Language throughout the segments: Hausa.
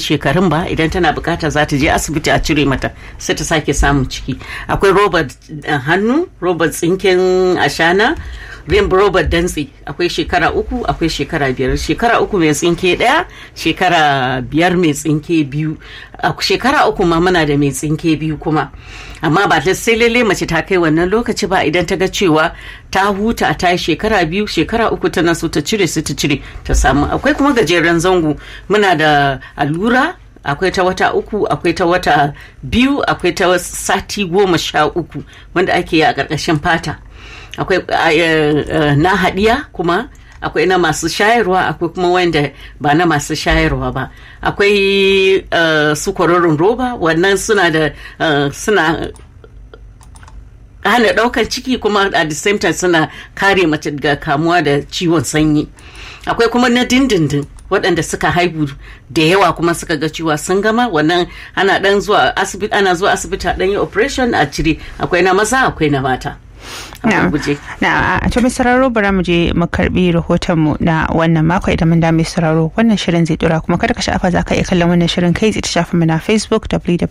shekarun ba idan tana bukata za ta je asibiti a cire mata sai ta sake samun ciki akwai robar hannu robar tsinken ashana rim robar dantse akwai shekara uku akwai shekara biyar shekara uku mai tsinke daya shekara biyar mai tsinke biyu shekara uku ma muna da mai tsinke biyu kuma amma ba ta sai lalle mace ta kai wannan lokaci ba idan ta ga cewa ta huta ta yi shekara biyu shekara uku tana so ta cire su ta cire ta samu akwai kuma gajeren zango muna da allura akwai ta wata uku akwai ta wata biyu akwai ta sati goma sha uku wanda ake yi a ƙarƙashin fata akwai na haɗiya kuma akwai na masu shayarwa akwai kuma wanda ba na masu shayarwa ba akwai su kwarorin roba wannan suna da suna hana ɗaukar ciki kuma at the same time suna kare mace daga kamuwa da ciwon sanyi akwai kuma na dindindin waɗanda suka haihu da yawa kuma suka ga cewa sun gama wannan ana ɗan zuwa asibiti ana zuwa asibiti a ɗan yi operation a cire akwai na maza akwai na mata na a to mai sauraro bara mu je mu karbi rahoton mu na wannan mako idan mun da mai sauraro wannan shirin zai dora kuma kada ka sha'afa za ka iya kallon wannan shirin kai tsaye ta shafin mu na facebook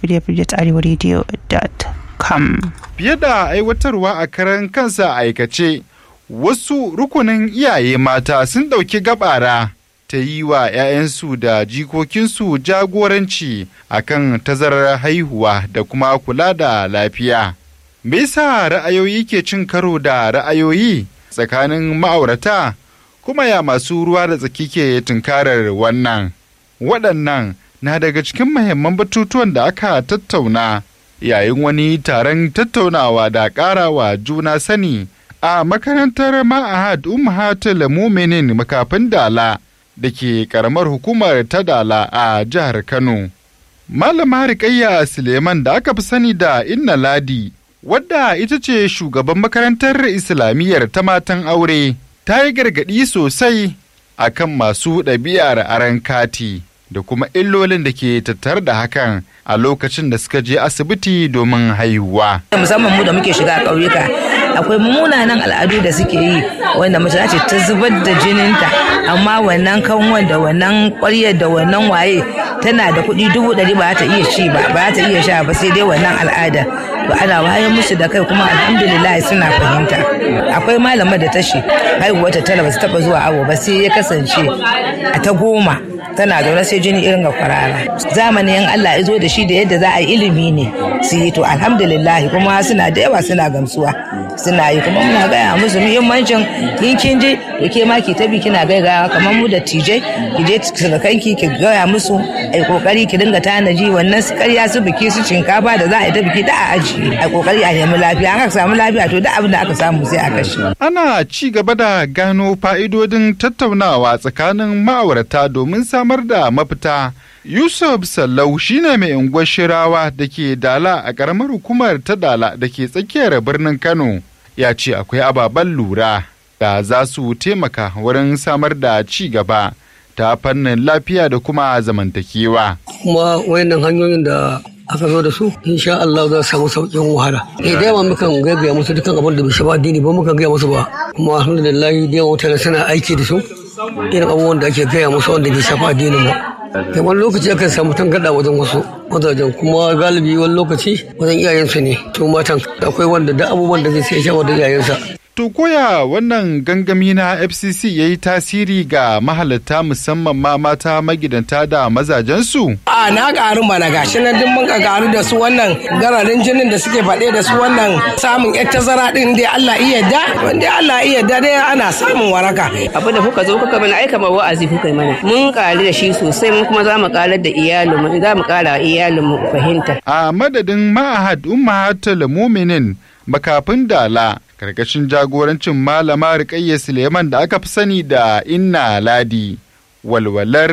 www.arewaradio.com fiye da aiwatarwa a karan kansa a aikace wasu rukunin iyaye mata sun ɗauki gabara ta yi wa 'ya'yansu da jikokinsu jagoranci akan tazarar haihuwa da kuma kula da lafiya. Me yasa ra'ayoyi ke cin karo da ra'ayoyi tsakanin ma'aurata kuma ya masu ruwa da tsaki ke tunkarar wannan. Waɗannan na daga cikin mahimman batutuwan da aka tattauna yayin wani taron tattaunawa da ƙarawa juna sani a makarantar ma'ahad ummahatul muminin makafin dala da ke ƙaramar hukumar ta dala a jihar Kano. Malama Rikayya Suleiman da aka fi sani da Inna Ladi wadda ita ce shugaban makarantar islamiyyar ta matan aure ta yi gargaɗi sosai a kan masu ɗabi'ar aran kati da kuma illolin da ke tattar da hakan a lokacin da suka je asibiti domin haihuwa. musamman mu da muke shiga ƙauyuka akwai munanan al'adu da suke yi wanda mace ce ta zubar da jininta amma wannan kanwan da wannan ƙwaryar da wannan waye tana da kuɗi dubu ɗari ba ta iya ci ba ba ta iya sha ba sai dai wannan al'ada to ana wayar musu da kai kuma alhamdulillah suna fahimta akwai malamar da tashi haihuwa ta tara ba su taɓa zuwa awo ba sai ya kasance a ta goma tana zaune sai jini irin ga kwarara zamanin yan Allah ya zo da shi da yadda za a yi ilimi ne su yi to alhamdulillah kuma suna da yawa suna gamsuwa suna yi kuma muna gaya musu muhimmancin in kin je da ke ma ki tabi kina gaigawa kamar mu da tijai ki je surukanki ki gaya musu ai kokari ki dinga tanaji wannan su karya su biki su shinkafa da za a yi ta biki da a aji ai kokari a nemi lafiya an aka samu lafiya to duk abin da aka samu sai a kashe ana ci gaba da gano fa'idodin tattaunawa tsakanin ma'aurata domin samar da mafita Yusuf Sallau shine mai unguwar Shirawa da ke Dala a ƙaramar hukumar ta Dala da ke tsakiyar birnin Kano ya ce akwai ababen lura da za su taimaka wurin samar da ci gaba ta fannin lafiya da kuma zamantakewa. Kuma wayannan hanyoyin da aka zo da su insha Allah za su samu sauƙin wahala. Eh da yawa mukan gaggaya musu dukkan abin da bai shafa addini ba mukan gaya musu ba. Kuma alhamdulillah da yawa mutane suna aiki da su irin abubuwan da ake gaya musu wanda bai shafa addinin ba. kamar lokaci akan samu tangarda wajen wasu wajajen kuma galibi wani lokaci wajen iyayensu ne to matan akwai wanda da abubuwan da zai sai shawar da iyayensa To koya wannan gangami na FCC ya yi tasiri ga mahalarta musamman ma mata magidanta da mazajensu? A na ƙaru mana gashi nan duk mun ƙaru da su wannan gararin jinin da suke faɗe da su wannan samun yar tazara ɗin dai Allah iya da wanda Allah iya da dai ana samun waraka. Abu da kuka zo kuka mana aika ma wa'azi kuka mana. Mun ƙaru da shi sosai mun kuma za mu ƙarar da iyalinmu za mu ƙara iyalinmu fahimta. A madadin ma'ahad ummahatul muminin makafin dala karkashin jagorancin malama rikayya suleiman da aka fi sani da inna ladi walwalar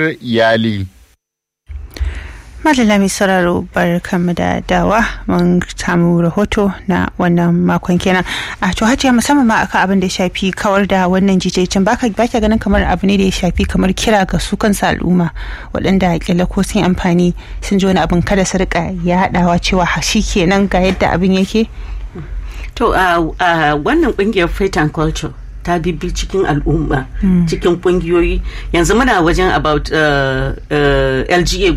iyali Malala mai sauraro barkanmu da dawa mun samu rahoto na wannan makon kenan. A to hajiya musamman ma akan abin da ya shafi kawar da wannan jijiyacin baka baka ganin kamar abu ne da ya shafi kamar kira ga su kansu al'umma waɗanda kila ko sun amfani sun ji wani abin kada su rika yaɗawa cewa shi kenan ga yadda abin yake. To a wannan kungiyar Faith and Culture ta bibbi cikin al'umma cikin kungiyoyi yanzu muna wajen about LGA